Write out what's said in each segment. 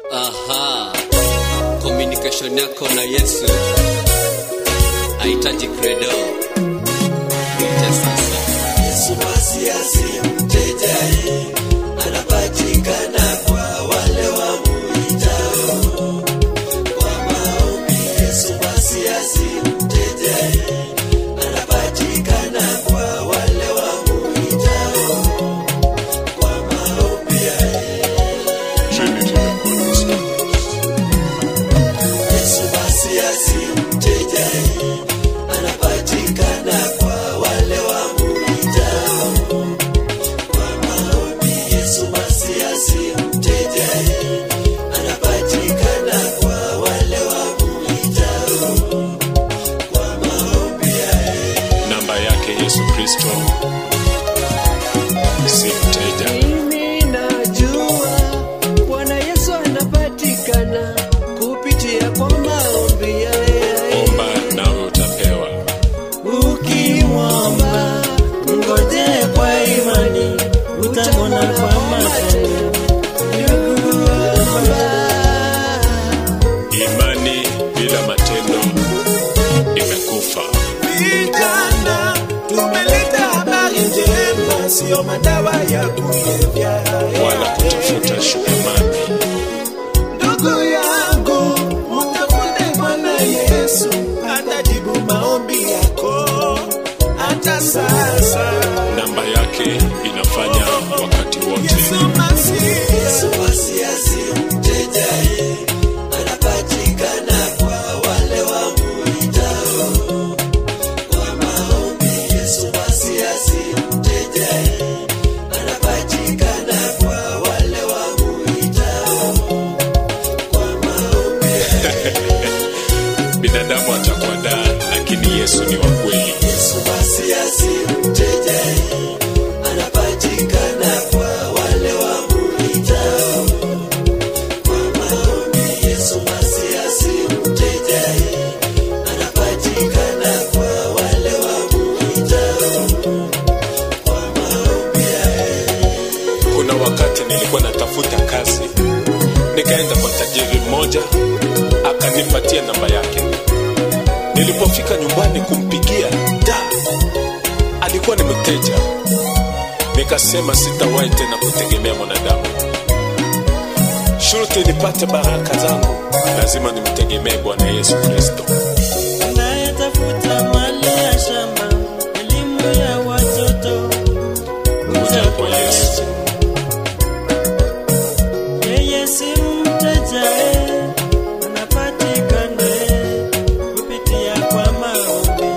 Aha, communication yako na Yesu hahitaji credo. Ite sasa. Yesu masiasi mteja anapatikana kwa wale wamuitao kwa maombi. Yesu masiasi mteja anapatikana kwa wale wamuitao kwa maombi. Yesu masiasi mteja anapatikana kwa wale wamuitao kwa maombi. Yesu masiasi mteja anapatikana kwa wale wamuitao kwa maombi. namba yake yesu kristo si mteja Mimi najua Bwana Yesu anapatikana kupitia kwa maombi ya omba nawe utapewa Ukimwomba ngoje kwa imani, utamwona kwa macho. Ndugu, omba. imani bila matendo imekufa Vijana tumeleta habari njema, sio madawa ya kulevya. wala kutafuta shukrumani Ndugu yangu, mtafute Bwana Yesu, atajibu maombi yako hata sasa. namba yake inafanya wakati wote Yesu Masihi, Yesu masiasi mteja anapatikana kwa wale wamuitao kwa maombi. Yesu masiasi mteja anapatikana kwa wale wamuitao kwa maombi. binadamu atakuadaa lakini yesu ni wa kweli Yesu masiasi mteja anapatikana kwa wale wamuitao kwa maombi. Yesu masiasi mteja anapatikana kwa wale wamuitao kwa maombi. kuna wakati nilikuwa natafuta kazi nikaenda kwa tajiri mmoja akanipatia namba yake nilipofika nyumbani kumpigia da alikuwa ni mteja nikasema sitawahi tena kutegemea mwanadamu shurti nipate baraka zangu lazima nimtegemee bwana yesu kristo anayetafuta mali ya shamba, elimu ya watoto, kuja kwa yesu yeye si mteja, eh, anapatikana eh, kupitia kwa maombi.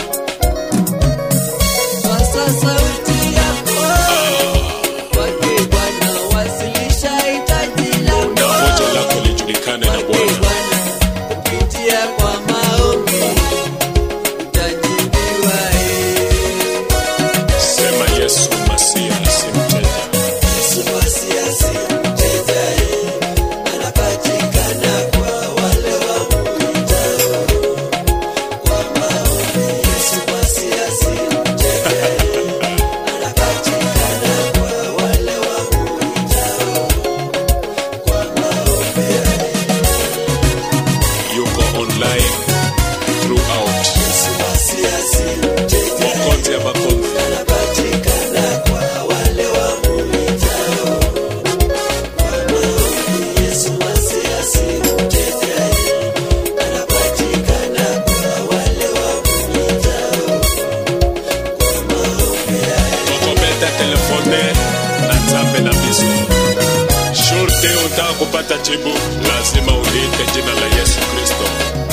Sasa sauti yako kwake Bwana, wasilisha hitaji na lako hoja lako lijulikane na kwake bwana Bwana, kupitia kwa maombi utajibiwa. eh. sema yesu masia si mteja Yesu masiasi mteja, eh, anapatikana kwa wale wamuitao kwa maombi. Yesu masiasi mteja, eh, anapatikana kwa wale wamuitao kwa maombi. yuko online throughout Yesu masiasi mteja, eh, makonzi ya makonzi anapatikana kwa wale wamuitao kwa maombi. Yesu masiasi mteja, eh, anapatikana kwa wale wamuitao kwa maombi. tokometa telefone na nzambe na biso shurte utaka kupata jibu lazima uliite jina la yesu kristo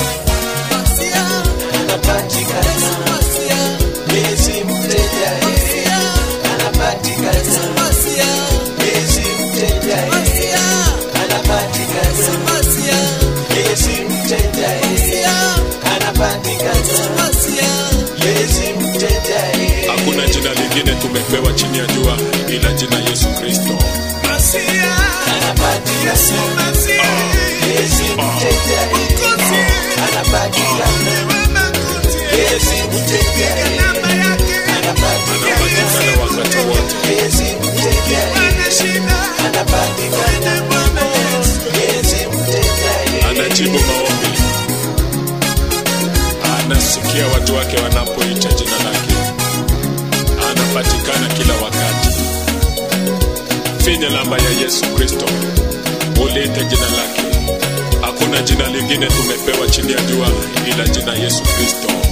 Anapatikana Yesu mteja, eh, anapatikana Yesu mteja, eh, anapatikana Yesu mteja, eh, anapatikana Yesu mteja, eh. hakuna jina lingine tumepewa chini ya jua ila jina yesu kristo Masihi, Anapatikana Masihi, Yesu mteja, eh, anapatikana Makuti, Yesu mteja, eh, namba yake anapatikana wakati wote Yesu mteja, eh, ana shida, anapatikana Bwana Yesu. Yesu anajibu maombi, anasikia watu wake wanapoita jina lake, anapatikana kila wakati. Finya namba ya Yesu Kristo, uliite jina lake. Hakuna jina lingine tumepewa chini ya jua ila jina Yesu Kristo.